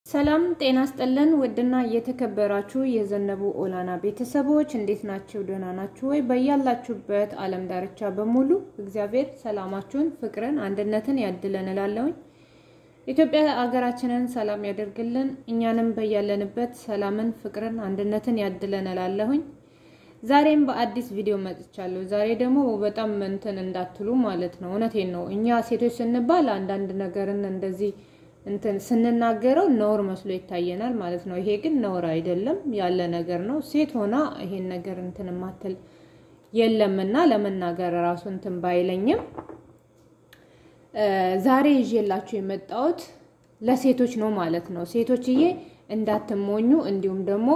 ሰላም ጤና ስጠለን ውድና እየተከበራችሁ የዘነቡ ኦላና ቤተሰቦች እንዴት ናችሁ? ደህና ናችሁ ወይ? በያላችሁበት ዓለም ዳርቻ በሙሉ እግዚአብሔር ሰላማችሁን፣ ፍቅርን፣ አንድነትን ያድለን እላለሁኝ። ኢትዮጵያ ሀገራችንን ሰላም ያደርግልን፣ እኛንም በያለንበት ሰላምን፣ ፍቅርን፣ አንድነትን ያድለን እላለሁኝ። ዛሬም በአዲስ ቪዲዮ መጥቻለሁ። ዛሬ ደግሞ በጣም እንትን እንዳትሉ ማለት ነው። እውነቴን ነው። እኛ ሴቶች ስንባል አንዳንድ ነገርን እንደዚህ እንትን ስንናገረው ነውር መስሎ ይታየናል ማለት ነው። ይሄ ግን ነውር አይደለም፣ ያለ ነገር ነው። ሴት ሆና ይሄን ነገር እንትን ማትል የለምና ለመናገር ራሱ እንትን ባይለኝም ዛሬ ይዤላችሁ የመጣሁት ለሴቶች ነው ማለት ነው። ሴቶችዬ እንዳትሞኙ እንዲሁም ደግሞ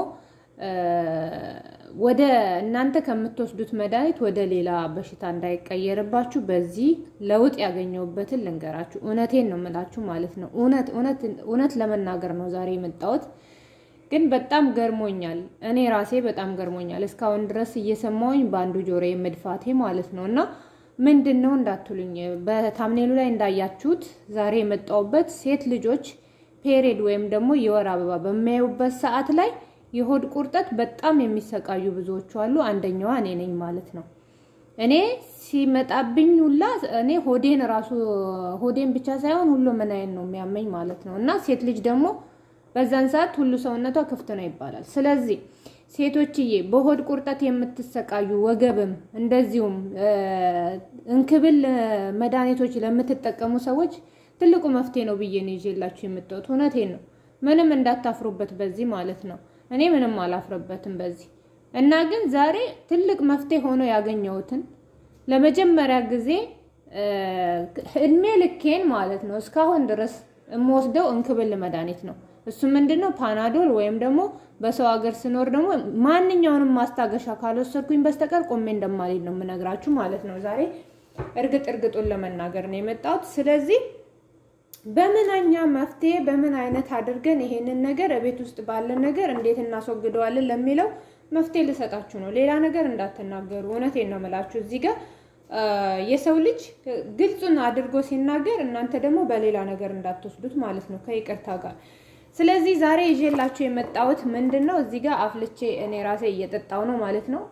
ወደ እናንተ ከምትወስዱት መድኃኒት ወደ ሌላ በሽታ እንዳይቀየርባችሁ በዚህ ለውጥ ያገኘሁበትን ልንገራችሁ። እውነቴን ነው የምላችሁ ማለት ነው። እውነት እውነት እውነት ለመናገር ነው ዛሬ የመጣሁት። ግን በጣም ገርሞኛል። እኔ ራሴ በጣም ገርሞኛል። እስካሁን ድረስ እየሰማሁኝ በአንዱ ጆሮ የመድፋቴ ማለት ነው። እና ምንድን ነው እንዳትሉኝ፣ በታምኔሉ ላይ እንዳያችሁት ዛሬ የመጣሁበት ሴት ልጆች ፔሬድ ወይም ደግሞ የወር አበባ በሚያዩበት ሰዓት ላይ የሆድ ቁርጠት በጣም የሚሰቃዩ ብዙዎቹ አሉ። አንደኛዋ እኔ ነኝ ማለት ነው። እኔ ሲመጣብኝ ሁላ እኔ ሆዴን ራሱ ሆዴን ብቻ ሳይሆን ሁሉ ምናዬን ነው የሚያመኝ ማለት ነው። እና ሴት ልጅ ደግሞ በዛን ሰዓት ሁሉ ሰውነቷ ክፍት ነው ይባላል። ስለዚህ ሴቶችዬ በሆድ ቁርጠት የምትሰቃዩ ወገብም፣ እንደዚሁም እንክብል መድኃኒቶች ለምትጠቀሙ ሰዎች ትልቁ መፍትሄ ነው ብዬ ነው ይዤላችሁ የምትወጡት። እውነቴን ነው። ምንም እንዳታፍሩበት በዚህ ማለት ነው። እኔ ምንም አላፍርበትም በዚህ እና ግን ዛሬ ትልቅ መፍትሄ ሆኖ ያገኘሁትን ለመጀመሪያ ጊዜ እድሜ ልኬን ማለት ነው እስካሁን ድረስ የምወስደው እንክብል መድኃኒት ነው። እሱ ምንድን ነው? ፓናዶል ወይም ደግሞ በሰው ሀገር ስኖር ደግሞ ማንኛውንም ማስታገሻ ካልወሰድኩኝ በስተቀር ቆሜ እንደማልሄድ ነው የምነግራችሁ ማለት ነው። ዛሬ እርግጥ እርግጡን ለመናገር ነው የመጣሁት። ስለዚህ በምንኛ መፍትሄ በምን አይነት አድርገን ይሄንን ነገር ቤት ውስጥ ባለን ነገር እንዴት እናስወግደዋለን ለሚለው መፍትሄ ልሰጣችሁ ነው። ሌላ ነገር እንዳትናገሩ። እውነቴን ነው የምላችሁ። እዚህ ጋር የሰው ልጅ ግልጹን አድርጎ ሲናገር እናንተ ደግሞ በሌላ ነገር እንዳትወስዱት ማለት ነው ከይቅርታ ጋር። ስለዚህ ዛሬ ይዤላችሁ የመጣሁት ምንድን ነው? እዚህ ጋር አፍልቼ እኔ ራሴ እየጠጣው ነው ማለት ነው።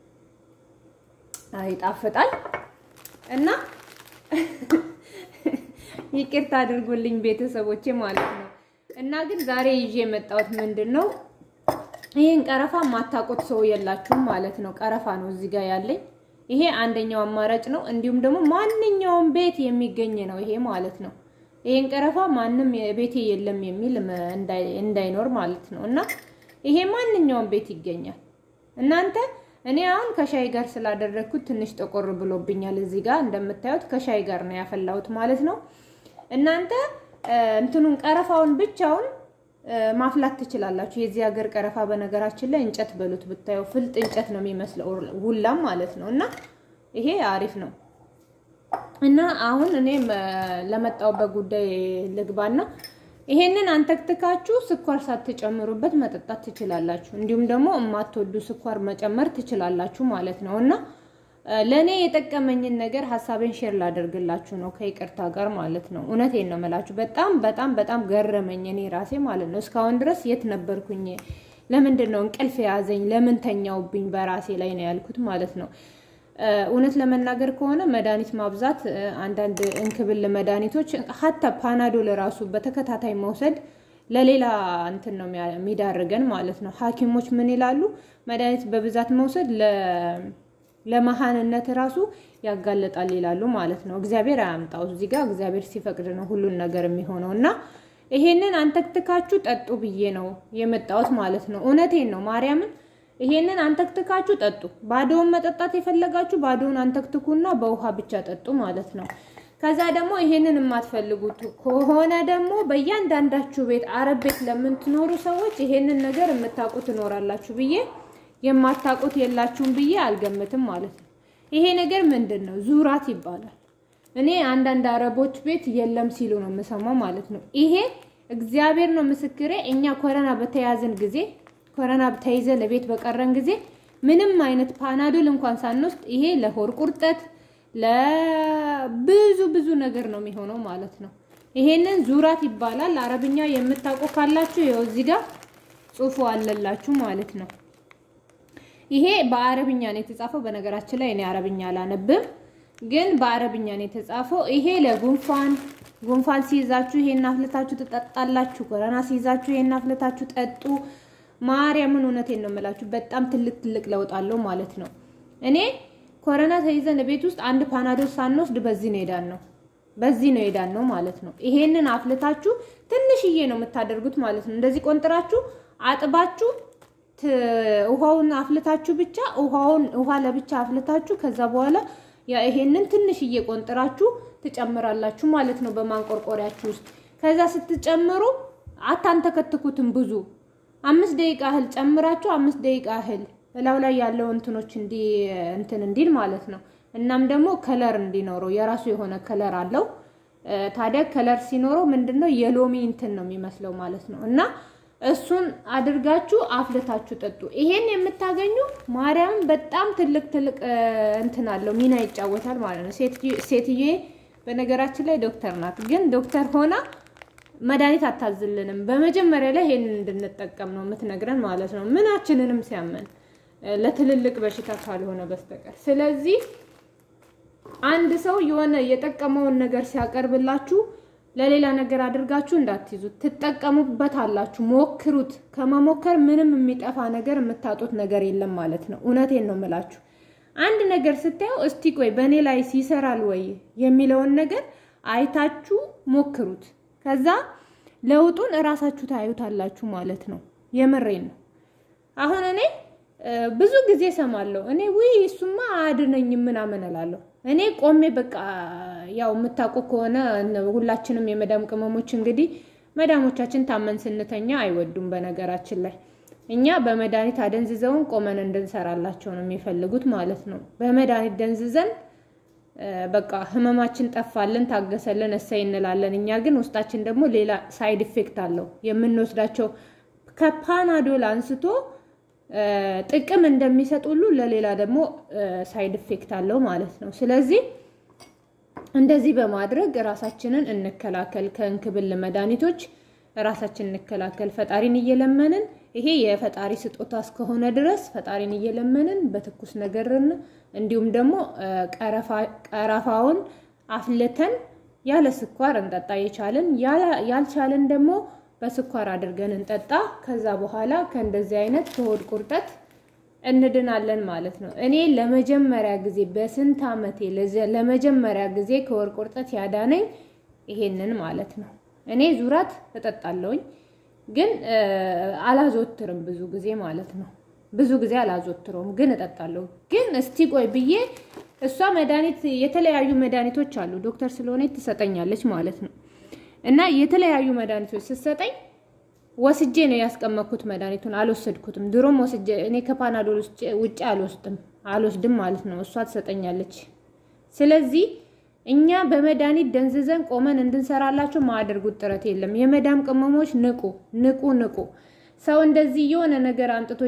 ይጣፍጣል እና ይቅርታ አድርጉልኝ ቤተሰቦቼ ማለት ነው። እና ግን ዛሬ ይዤ የመጣሁት ምንድን ነው? ይሄን ቀረፋ ማታውቁት ሰው የላችሁም ማለት ነው። ቀረፋ ነው እዚህ ጋር ያለኝ። ይሄ አንደኛው አማራጭ ነው። እንዲሁም ደግሞ ማንኛውም ቤት የሚገኝ ነው ይሄ ማለት ነው። ይሄን ቀረፋ ማንም ቤቴ የለም የሚል እንዳይኖር ማለት ነው። እና ይሄ ማንኛውም ቤት ይገኛል። እናንተ እኔ አሁን ከሻይ ጋር ስላደረግኩት ትንሽ ጠቆር ብሎብኛል። እዚህ ጋር እንደምታዩት ከሻይ ጋር ነው ያፈላሁት ማለት ነው። እናንተ እንትኑን ቀረፋውን ብቻውን ማፍላት ትችላላችሁ። የዚህ ሀገር ቀረፋ በነገራችን ላይ እንጨት በሉት ብታየው ፍልጥ እንጨት ነው የሚመስለው ሁላም ማለት ነው። እና ይሄ አሪፍ ነው። እና አሁን እኔ ለመጣሁበት ጉዳይ ልግባና ይሄንን አንተክትካችሁ ስኳር ሳትጨምሩበት መጠጣት ትችላላችሁ። እንዲሁም ደግሞ የማትወዱ ስኳር መጨመር ትችላላችሁ ማለት ነው እና ለእኔ የጠቀመኝን ነገር ሀሳቤን ሼር ላደርግላችሁ ነው ከይቅርታ ጋር ማለት ነው። እውነቴን ነው የምላችሁ። በጣም በጣም በጣም ገረመኝ እኔ ራሴ ማለት ነው። እስካሁን ድረስ የት ነበርኩኝ? ለምንድን ነው እንቅልፍ የያዘኝ? ለምን ተኛውብኝ? በራሴ ላይ ነው ያልኩት ማለት ነው። እውነት ለመናገር ከሆነ መድኃኒት ማብዛት አንዳንድ እንክብል መድኃኒቶች ሀታ ፓናዶል ራሱ በተከታታይ መውሰድ ለሌላ እንትን ነው የሚዳርገን ማለት ነው። ሐኪሞች ምን ይላሉ? መድኃኒት በብዛት መውሰድ ለመሃንነት ራሱ ያጋለጣል ይላሉ ማለት ነው። እግዚአብሔር አያምጣው። እዚህ ጋር እግዚአብሔር ሲፈቅድ ነው ሁሉን ነገር የሚሆነው እና ይሄንን አንተክትካችሁ ጠጡ ብዬ ነው የመጣሁት ማለት ነው። እውነቴን ነው ማርያምን ይሄንን አንተክትካችሁ ጠጡ። ባዶውን መጠጣት የፈለጋችሁ ባዶውን አንተክትኩና በውሃ ብቻ ጠጡ ማለት ነው። ከዛ ደግሞ ይሄንን የማትፈልጉት ከሆነ ደግሞ በእያንዳንዳችሁ ቤት አረብ ቤት ለምትኖሩ ሰዎች ይሄንን ነገር የምታውቁ ትኖራላችሁ ብዬ የማታውቁት የላችሁም ብዬ አልገምትም ማለት ነው። ይሄ ነገር ምንድን ነው? ዙራት ይባላል። እኔ አንዳንድ አረቦች ቤት የለም ሲሉ ነው የምሰማው ማለት ነው። ይሄ እግዚአብሔር ነው ምስክሬ። እኛ ኮረና በተያዝን ጊዜ ኮረና ተይዘን ለቤት በቀረን ጊዜ ምንም አይነት ፓናዶል እንኳን ሳንወስድ ይሄ ለሆድ ቁርጠት ለብዙ ብዙ ነገር ነው የሚሆነው ማለት ነው። ይሄንን ዙራት ይባላል። አረብኛ የምታውቁ ካላችሁ ይኸው እዚህ ጋር ጽሑፉ አለላችሁ ማለት ነው። ይሄ በአረብኛ ነው የተጻፈው። በነገራችን ላይ እኔ አረብኛ አላነብም፣ ግን በአረብኛ ነው የተጻፈው። ይሄ ለጉንፋን ጉንፋን ሲይዛችሁ ይሄን አፍልታችሁ ትጠጣላችሁ። ኮረና ሲይዛችሁ ይሄን አፍልታችሁ ጠጡ። ማርያምን እውነቴን ነው የምላችሁ፣ በጣም ትልቅ ትልቅ ለውጥ አለው ማለት ነው። እኔ ኮረና ተይዘን ቤት ውስጥ አንድ ፓናዶል ሳንወስድ በዚህ ነው ሄዳን ነው በዚህ ነው ሄዳን ነው ማለት ነው። ይሄንን አፍልታችሁ ትንሽዬ ነው የምታደርጉት ማለት ነው። እንደዚህ ቆንጥራችሁ አጥባችሁ ውሃውን አፍልታችሁ ብቻ ውሃውን ውሃ ለብቻ አፍልታችሁ ከዛ በኋላ ይሄንን ትንሽዬ ቆንጥራችሁ ትጨምራላችሁ ማለት ነው በማንቆርቆሪያችሁ ውስጥ። ከዛ ስትጨምሩ አታንተከትኩትም ብዙ አምስት ደቂቃ እህል ጨምራችሁ አምስት ደቂቃ እህል እላው ላይ ያለው እንትኖች እንዲ እንትን እንዲል ማለት ነው። እናም ደግሞ ከለር እንዲኖረው የራሱ የሆነ ከለር አለው። ታዲያ ከለር ሲኖረው ምንድነው የሎሚ እንትን ነው የሚመስለው ማለት ነው። እና እሱን አድርጋችሁ አፍልታችሁ ጠጡ። ይሄን የምታገኙ ማርያም በጣም ትልቅ ትልቅ እንትን አለው ሚና ይጫወታል ማለት ነው። ሴትዬ በነገራችን ላይ ዶክተር ናት፣ ግን ዶክተር ሆና መድኃኒት አታዝልንም። በመጀመሪያ ላይ ይሄንን እንድንጠቀም ነው የምትነግረን ማለት ነው። ምናችንንም ሲያመን ለትልልቅ በሽታ ካልሆነ በስተቀር ስለዚህ አንድ ሰው የሆነ የጠቀመውን ነገር ሲያቀርብላችሁ ለሌላ ነገር አድርጋችሁ እንዳትይዙት፣ ትጠቀሙበት አላችሁ። ሞክሩት። ከመሞከር ምንም የሚጠፋ ነገር የምታጡት ነገር የለም ማለት ነው። እውነቴን ነው የምላችሁ። አንድ ነገር ስታዩ እስቲ ቆይ በእኔ ላይ ሲሰራል ወይ የሚለውን ነገር አይታችሁ ሞክሩት። ከዛ ለውጡን እራሳችሁ ታዩታላችሁ ማለት ነው። የምሬን ነው። አሁን እኔ ብዙ ጊዜ ሰማለሁ። እኔ ውይ እሱማ አያድነኝም ምናምን እላለሁ። እኔ ቆሜ በቃ ያው የምታውቁ ከሆነ ሁላችንም የመዳም ቅመሞች እንግዲህ መዳሞቻችን ታመን ስንተኛ አይወዱም። በነገራችን ላይ እኛ በመድኃኒት አደንዝዘውን ቆመን እንድንሰራላቸው ነው የሚፈልጉት ማለት ነው። በመድኃኒት ደንዝዘን በቃ ህመማችን ጠፋልን፣ ታገሰልን፣ እሰይ እንላለን። እኛ ግን ውስጣችን ደግሞ ሌላ ሳይድ ኢፌክት አለው የምንወስዳቸው ከፓናዶል አንስቶ ጥቅም እንደሚሰጥ ሁሉ ለሌላ ደግሞ ሳይድ ኢፌክት አለው ማለት ነው። ስለዚህ እንደዚህ በማድረግ ራሳችንን እንከላከል፣ ከእንክብል መድኃኒቶች ራሳችንን እንከላከል። ፈጣሪን እየለመንን ይሄ የፈጣሪ ስጦታ እስከሆነ ድረስ ፈጣሪን እየለመንን በትኩስ ነገርን እንዲሁም ደግሞ ቀረፋውን አፍልተን ያለ ስኳር እንጠጣ። የቻልን ያልቻልን ደግሞ በስኳር አድርገን እንጠጣ። ከዛ በኋላ ከእንደዚህ አይነት ከሆድ ቁርጠት እንድናለን ማለት ነው። እኔ ለመጀመሪያ ጊዜ በስንት ዓመቴ ለመጀመሪያ ጊዜ ከሆድ ቁርጠት ያዳነኝ ይሄንን ማለት ነው። እኔ ዙራት እጠጣለሁኝ፣ ግን አላዘወትርም ብዙ ጊዜ ማለት ነው። ብዙ ጊዜ አላዘወትረውም፣ ግን እጠጣለሁ። ግን እስቲ ቆይ ብዬ እሷ መድኃኒት የተለያዩ መድኃኒቶች አሉ ዶክተር ስለሆነች ትሰጠኛለች ማለት ነው እና የተለያዩ መድኃኒቶች ስትሰጠኝ ወስጄ ነው ያስቀመጥኩት። መድኃኒቱን አልወሰድኩትም። ድሮም ወስጄ እኔ ከፓናዶል ውጭ አልወስድም አልወስድም ማለት ነው። እሷ ትሰጠኛለች። ስለዚህ እኛ በመድኃኒት ደንዝዘን ቆመን እንድንሰራላቸው ማያደርጉት ጥረት የለም። የመዳም ቅመሞች ንቁ፣ ንቁ፣ ንቁ። ሰው እንደዚህ የሆነ ነገር አንጥቶ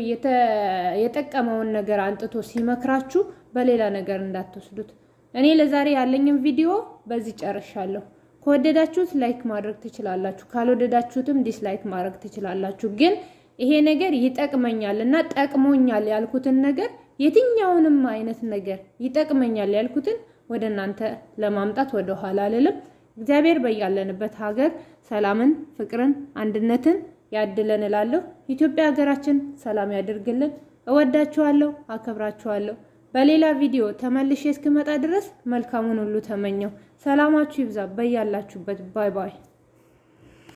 የጠቀመውን ነገር አንጥቶ ሲመክራችሁ በሌላ ነገር እንዳትወስዱት። እኔ ለዛሬ ያለኝን ቪዲዮ በዚህ ጨርሻለሁ። ከወደዳችሁት ላይክ ማድረግ ትችላላችሁ፣ ካልወደዳችሁትም ዲስላይክ ማድረግ ትችላላችሁ። ግን ይሄ ነገር ይጠቅመኛል እና ጠቅሞኛል ያልኩትን ነገር የትኛውንም አይነት ነገር ይጠቅመኛል ያልኩትን ወደ እናንተ ለማምጣት ወደ ኋላ አልልም። እግዚአብሔር በያለንበት ሀገር ሰላምን፣ ፍቅርን፣ አንድነትን ያድለን እላለሁ። ኢትዮጵያ ሀገራችን ሰላም ያደርግልን። እወዳችኋለሁ፣ አከብራችኋለሁ። በሌላ ቪዲዮ ተመልሼ እስክመጣ ድረስ መልካሙን ሁሉ ተመኘው። ሰላማችሁ ይብዛ በያላችሁበት። ባይ ባይ